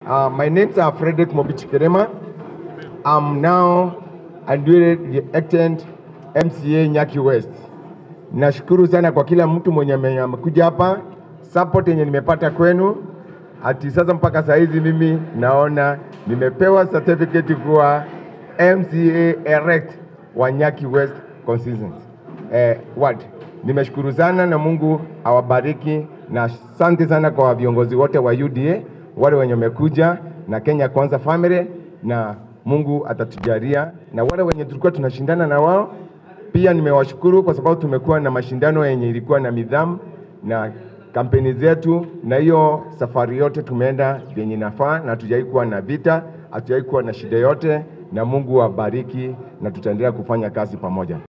Uh, my name's are Frederick Mobich Kerema. I'm now a newly elected MCA Nyaki West. Nashukuru sana kwa kila mtu mwenye ame- amekuja hapa, support yenye nimepata kwenu. Ati sasa mpaka saa hizi mimi naona nimepewa certificate kuwa MCA elect wa Nyaki West constituency eh, ward. Nimeshukuru sana na Mungu awabariki na asante sana kwa viongozi wote wa UDA wale wenye wamekuja na Kenya Kwanza family, na Mungu atatujalia na wale wenye tulikuwa tunashindana na wao pia nimewashukuru kwa sababu tumekuwa na mashindano yenye ilikuwa na nidhamu na kampeni zetu, na hiyo safari yote tumeenda vyenye nafaa, na hatujawai kuwa na vita, hatujawai kuwa na shida yote, na Mungu awabariki, na tutaendelea kufanya kazi pamoja.